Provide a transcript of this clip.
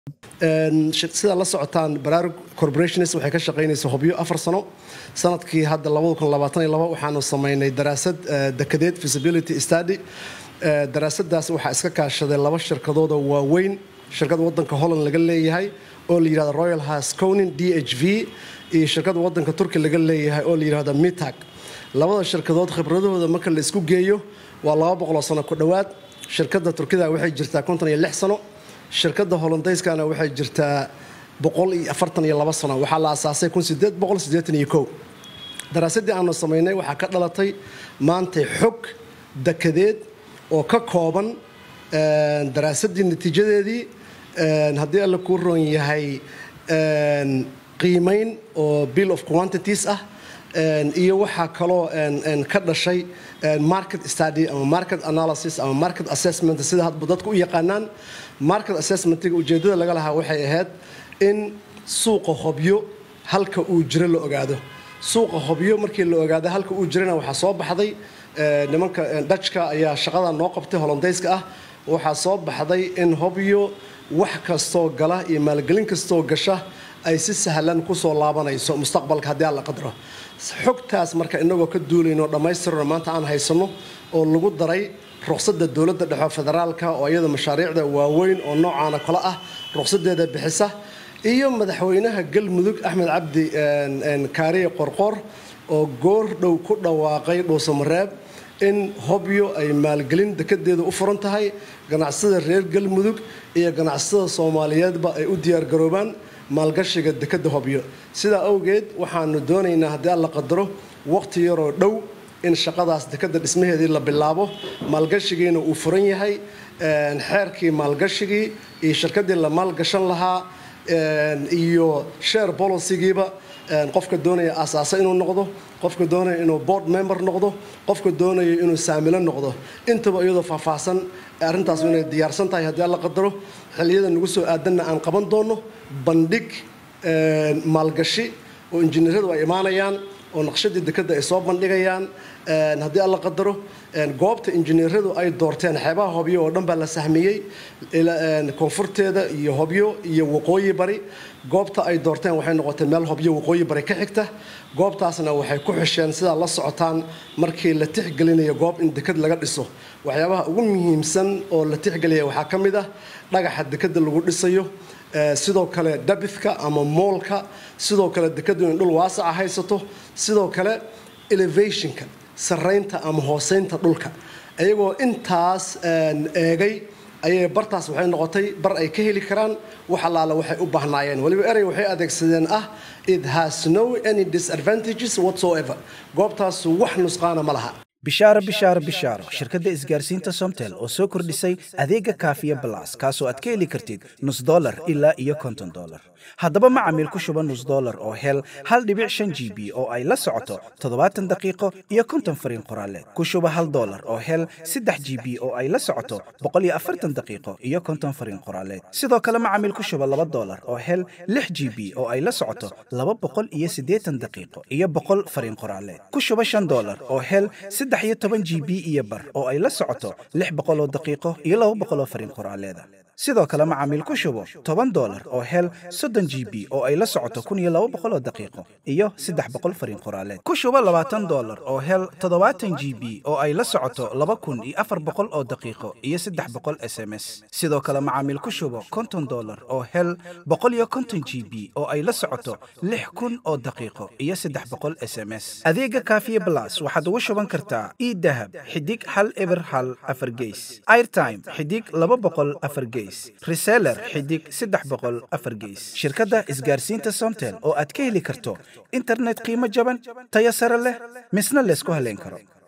sidaa la socotaan baraarug corporations waxay ka shaqaynaysa hobyo afar sano sanadkii hadda waxaanu samaynay daraasad dekadeed feasibility study daraasadaas waxaa iska kaashaday laba shirkadooda waaweyn shirkad wadanka holland laga leeyahay oo la yidhahdo royal hasconin d h v iyo shirkad wadanka turki laga leeyahay oo la yidhahdo mitag labada shirkadood khibradahooda marka la isku geeyo waa laba boqoloo sano ku dhowaad shirkadda turkida waxay jirtaa konton iyo lix sano shirkadda hollandayskana waxay jirtaa boqol iyo afartan iyo laba sano waxaa la asaasay kun sideed boqol siddeetan iyo kow daraasaddii aanu samaynay waxaa ka dhalatay maantay xog dekadeed oo ka kooban daraasaddii natiijadeedii haddii alla kuu roon yahay qiimayn oo bill of quantities ah iyo waxaa kaloo ka dhashay market study ama market analysis ama market assessment sida hadba dadku u yaqaanaan market assessmentiga ujeeddada laga lahaa waxay ahayd in suuqa hobyo halka uu jiro la ogaado suuqa hobyo markii la ogaado halka uu jirana waxaa soo baxday nimanka dajka ayaa shaqada noo qabtay hollandayska ah waxaa soo baxday in hobyo wax kastoo gala iyo maalgelin kastoo gasha ay si sahlan kusoo laabanayso mustaqbalka haddii aan la qadro xogtaas marka inagoo ka duulayno dhammaystirno maanta aan haysanno oo lagu daray ruqsadda dowladda dhexe federaalka oo iyada mashaariicda waaweyn oo noocaana kale ah ruqsadeeda bixisa iyo madaxweynaha galmudug axmed cabdi kaariye qorqor oo goor dhow ku dhawaaqay dhuusamareeb in hobyo ay maalgelin dekedeeda u furan tahay ganacsada reer galmudug iyo ganacsada soomaaliyeedba ay u diyaargaroobaan maalgashiga dekeda hobyo sidaa awgeed waxaanu doonaynaa haddii aan la qadaro waqti yaroo dhow in shaqadaas dekeda dhismaheedii la bilaabo maalgashigiina uu furan yahay xeerkii maalgashigii iyo shirkadii la maalgashan lahaa iyo share bolicigiiba qofka doonaya asaasa inuu noqdo qofka doonaya inuu board member noqdo qofka doonaya inuu saamilo noqdo intaba iyadoo faahfaahsan arrintaas inay diyaarsan tahay haddii aan la qadaro xilliyada nagu soo aadanna aan qaban doono bandhig maalgashi oo injineeradu ay imaanayaan oo naqshadii dekeda ay soo bandhigayaan haddii aan la qadaro goobta injineeradu ay doorteen xeebaha hobyo oo dhan baa la sahmiyey koonfurteeda iyo hobyo iyo waqooyi bari goobta ay doorteen waxay noqotay meel hobyo waqooyi bari ka xigta goobtaasna waxay ku xisheen sidaa la socotaan markii la tixgelinayo goob in deked laga dhiso waxyaabaha ugu muhiimsan oo la tixgelaya waxaa ka mid ah dhagaxa dekeda lagu dhisayo sidoo kale dabithka ama moolka sidoo kale dekadu in dhul waasaca haysato sidoo kale elevationka saraynta ama hooseynta dhulka iyagoo intaas eegay ayay bartaas waxay noqotay bar ay ka heli karaan wax allaala waxay u baahnaayeen weliba erey waxay adeegsadeen ah it has no any disadvantages whatsoever goobtaas wax nusqaana ma laha bishaaro bishaaro bishaaro shirkadda isgaarsiinta somtel oo soo kordhisay adeega kaafiya balas kaasoo aad ka heli kartid nus dolar ilaa iyo konton dolar haddaba macamiil ku shuba nus dolar oo hel hal dhibic shan g b oo ay la socoto toddobaatan daqiiqo iyo konton fariin qoraaleed ku shuba hal dolar oo hel saddex g b oo ay la socoto boqol iyo afartan daqiiqo iyo konton fariin qoraaleed sidoo kale macamiil ku shuba laba dolar oo hel lix g b oo ay la socoto laba boqol iyo siddeetan daqiiqo iyo boqol fariin qoraaleed ku shuba shan dolar oo hel saddex iyo toban g b iyo bar oo ay la socoto lix boqoloo daqiiqo iyo laba boqoloo fariin qoraaleeda sidoo kale macaamiil ku shubo toban dolar oo hel soddon g b oo ay la socoto kun iyo laba boqoloo daqiiqo iyo saddex boqol fariin qoraaleed ku shubo labaatan dolar oo hel toddobaatan g b oo ay la socoto laba kun iyo afar boqol oo daqiiqo iyo saddex boqol s m s sidoo kale macaamiil ku shubo konton dolar oo hel boqol iyo konton g b oo ay la socoto lix kun oo daqiiqo iyo saddex boqol s m s adeega kaafiye blas waxaad ugu shuban kartaa idahab xidig hal eber hal afar geys airtime xidig laba boqol afar geys reseller xidig saddex boqol afar geys shirkadda isgaarsiinta somtel oo aad ka heli karto internet qiimo jaban tayo sare leh misna laysku haleyn karo